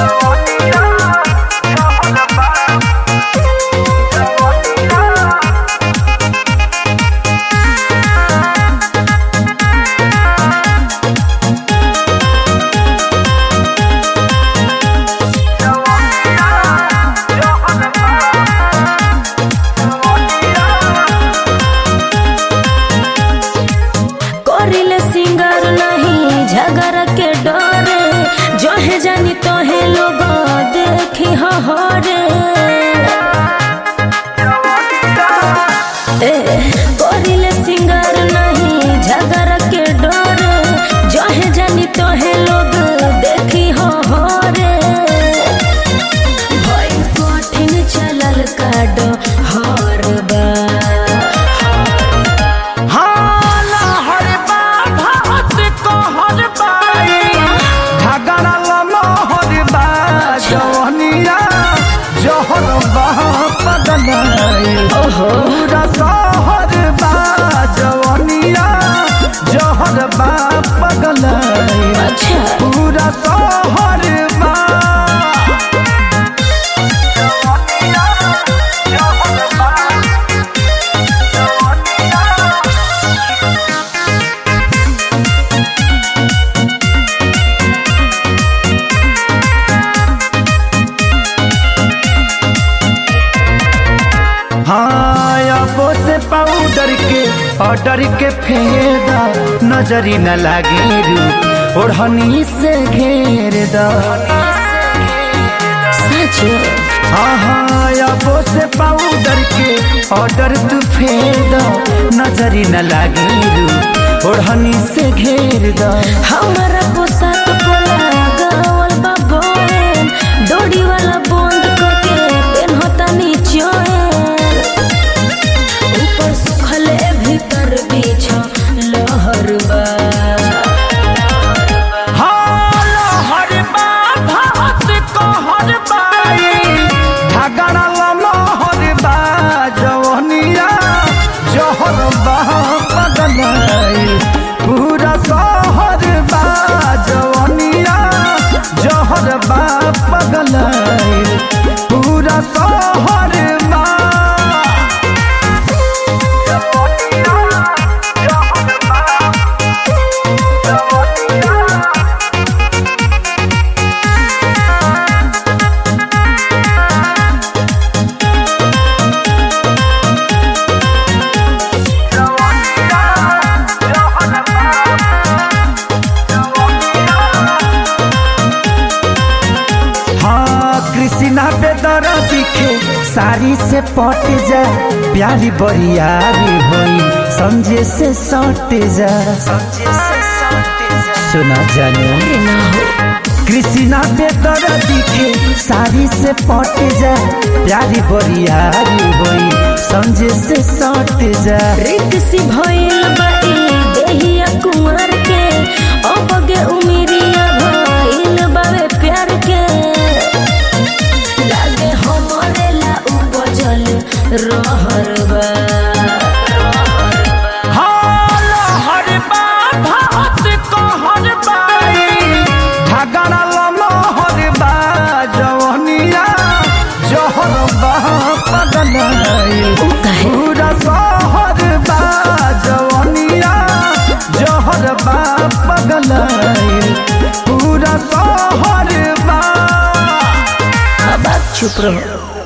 करिले सिंगर नहीं झगड़ के डरे जहे जानी तोहे लोग देखी हरे ए करिले सिंगर नहीं झगड़ के डरे जहे जानी तोहे लोग देखी हरे भई कठिन चलल काडो हर बा हाला हर बात कहर बाई झगड़ा लमहर बा जवनिया जहर बा पगलाई ओहो पूरा शहर बा जवनिया जहर बा पगलाई अच्छा पूरा शहर बा हाँ अबो से पाउडर के ऑर्डर के फेदा नजरी न लागे रू ओढ़नी से घेर दा सच हाँ हाँ अबो से पाउडर के ऑर्डर तू फेदा नजरी न लागे रू ओढ़नी से घेर दा हमारा पोशाक पोला गावल बा बोन डोरी वाला बंद करके पेनहता नीचोन ऊपर सुखले भीतर बीछ लहर बा हर बात कहर बाई झगड़ा लमहर बा जवनिया जहर बा पगलाई पूरा शहर बा जवनिया जहर बा पगलाई पूरा शहर बा हाँ कृष्णा बेदर दिखे साड़ी से पट जा प्यारी बरियारी होई समझे से सट जा सुना जाने ना हो कृष्णा बेदर दिखे साड़ी से पट जा प्यारी बरियारी होई समझे से सट जा रित सी भइल बा ई देहिया कुंवर के अबगे उमिरिया भइल बावे प्यार के लागे हमरे ला उपजल रहर बा हर बात कहर बाई झगड़ा लमहर बा जवनिया जहर बा पगलाई उ काहे? पूरा शहर बा जवनिया जहर बा पगलाई पूरा शहर बा अब आप चुप रहो